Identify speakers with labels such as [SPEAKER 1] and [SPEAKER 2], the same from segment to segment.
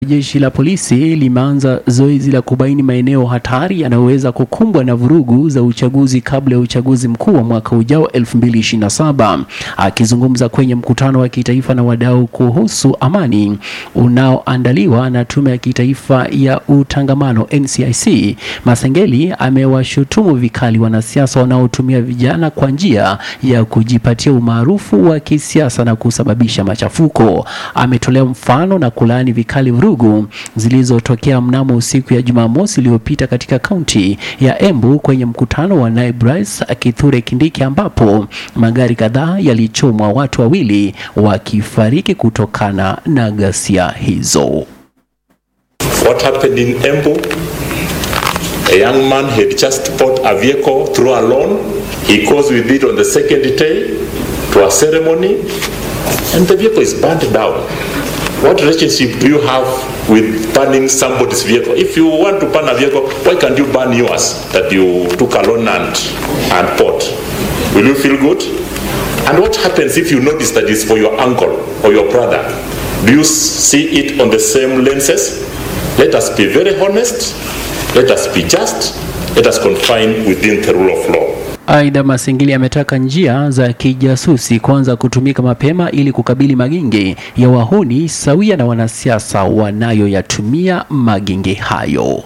[SPEAKER 1] Jeshi la polisi limeanza zoezi la kubaini maeneo hatari yanayoweza kukumbwa na vurugu za uchaguzi kabla ya uchaguzi mkuu wa mwaka ujao 2027. Akizungumza kwenye mkutano wa kitaifa na wadau kuhusu amani unaoandaliwa na Tume ya Kitaifa ya Utangamano NCIC, Masengeli amewashutumu vikali wanasiasa wanaotumia vijana kwa njia ya kujipatia umaarufu wa kisiasa na kusababisha machafuko. Ametolea mfano na kulaani vikali vurugu zilizotokea mnamo usiku ya Jumamosi iliyopita katika kaunti ya Embu kwenye mkutano wa naibu rais Kithure Kindiki ambapo magari kadhaa yalichomwa, watu wawili wakifariki kutokana na ghasia hizo.
[SPEAKER 2] What happened in Embu? A young man had just bought a vehicle through a loan. He goes with it on the second day to a ceremony and the vehicle is burned down. What relationship do you have with burning somebody's vehicle? If you want to burn a vehicle, why can't you burn yours that you took a loan and, and bought? Will you feel good? And what happens if you notice that it's for your uncle or your brother? Do you see it on the same lenses? Let us be very honest. Let us be just. Let us confine within the rule of law.
[SPEAKER 1] Aidha, Masengeli ametaka njia za kijasusi kuanza kutumika mapema ili kukabili magenge ya wahuni sawia na wanasiasa wanayoyatumia magenge hayo.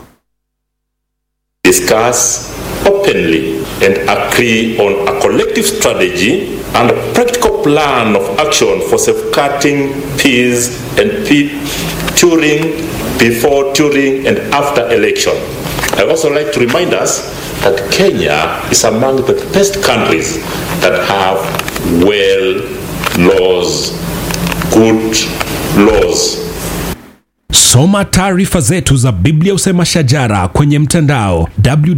[SPEAKER 2] Discuss openly and agree on a collective strategy and a practical plan of action for safeguarding peace and peace during, before, during, and after election. I also like to remind us that Kenya is among the best countries that have well laws, good laws.
[SPEAKER 3] Soma taarifa zetu za Biblia Usema Shajara kwenye mtandao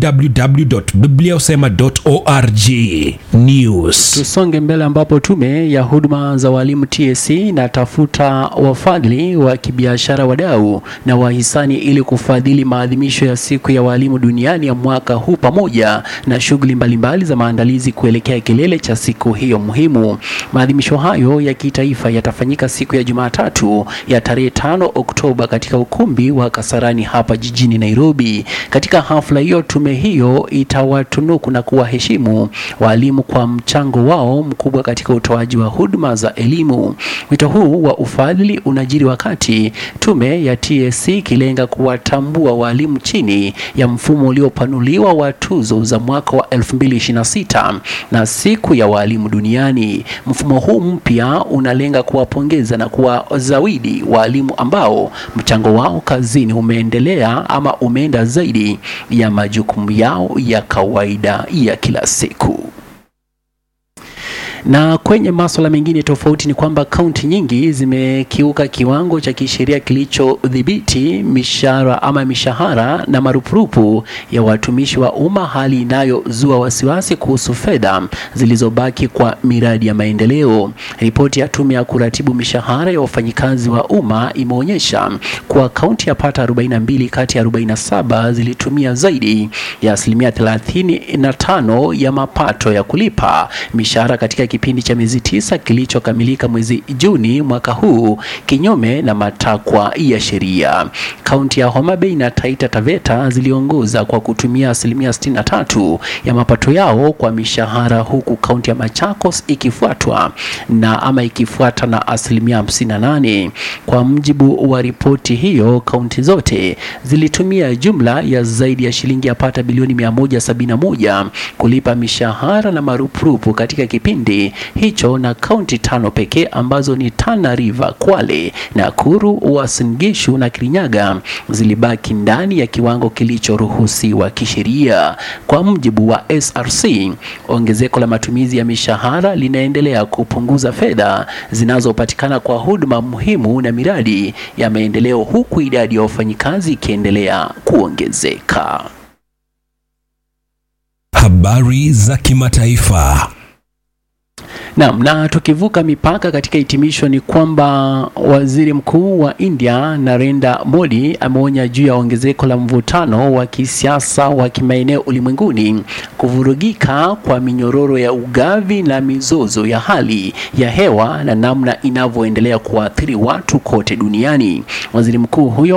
[SPEAKER 3] www.bibliausema.org. News.
[SPEAKER 1] Tusonge mbele ambapo tume ya huduma za walimu TSC inatafuta wafadhili wa kibiashara, wadau na wahisani ili kufadhili maadhimisho ya siku ya walimu duniani ya mwaka huu pamoja na shughuli mbalimbali za maandalizi kuelekea kilele cha siku hiyo muhimu. Maadhimisho hayo ya kitaifa yatafanyika siku ya Jumatatu ya tarehe 5 Oktoba katika ukumbi wa Kasarani hapa jijini Nairobi. Katika hafla hiyo, tume hiyo itawatunuku na kuwaheshimu walimu kwa mchango wao mkubwa katika utoaji wa huduma za elimu. Wito huu wa ufadhili unajiri wakati tume ya TSC ikilenga kuwatambua walimu chini ya mfumo uliopanuliwa wa tuzo za mwaka wa 2026 na siku ya walimu duniani. Mfumo huu mpya unalenga kuwapongeza na kuwazawidi walimu ambao mchango wao kazini umeendelea ama umeenda zaidi ya majukumu yao ya kawaida ya kila siku. Na kwenye masuala mengine tofauti ni kwamba kaunti nyingi zimekiuka kiwango cha kisheria kilichodhibiti mishahara ama mishahara na marupurupu ya watumishi wa umma, hali inayozua wasiwasi kuhusu fedha zilizobaki kwa miradi ya maendeleo. Ripoti ya tume ya kuratibu mishahara ya wafanyikazi wa umma imeonyesha kuwa kaunti ya pata 42 kati ya 47 zilitumia zaidi ya asilimia 35 ya mapato ya kulipa mishahara katika kipindi cha miezi tisa kilichokamilika mwezi Juni mwaka huu, kinyume na matakwa ya sheria. Kaunti ya Homa Bay na Taita Taveta ziliongoza kwa kutumia asilimia 63 ya mapato yao kwa mishahara, huku kaunti ya Machakos ikifuatwa na ama ikifuata na asilimia 58. Kwa mjibu wa ripoti hiyo, kaunti zote zilitumia jumla ya zaidi ya shilingi yapata bilioni 171 kulipa mishahara na marupurupu katika kipindi hicho, na kaunti tano pekee ambazo ni Tana River, Kwale, Nakuru, Uasin Gishu na Kirinyaga zilibaki ndani ya kiwango kilichoruhusiwa kisheria. Kwa mujibu wa SRC, ongezeko la matumizi ya mishahara linaendelea kupunguza fedha zinazopatikana kwa huduma muhimu na miradi ya maendeleo, huku idadi ya wafanyikazi ikiendelea kuongezeka.
[SPEAKER 3] Habari za kimataifa.
[SPEAKER 1] Naam, na tukivuka mipaka katika hitimisho ni kwamba waziri mkuu wa India Narendra Modi ameonya juu ya ongezeko la mvutano wa kisiasa wa kimaeneo ulimwenguni, kuvurugika kwa minyororo ya ugavi na mizozo ya hali ya hewa na namna inavyoendelea kuathiri watu kote duniani. Waziri mkuu huyo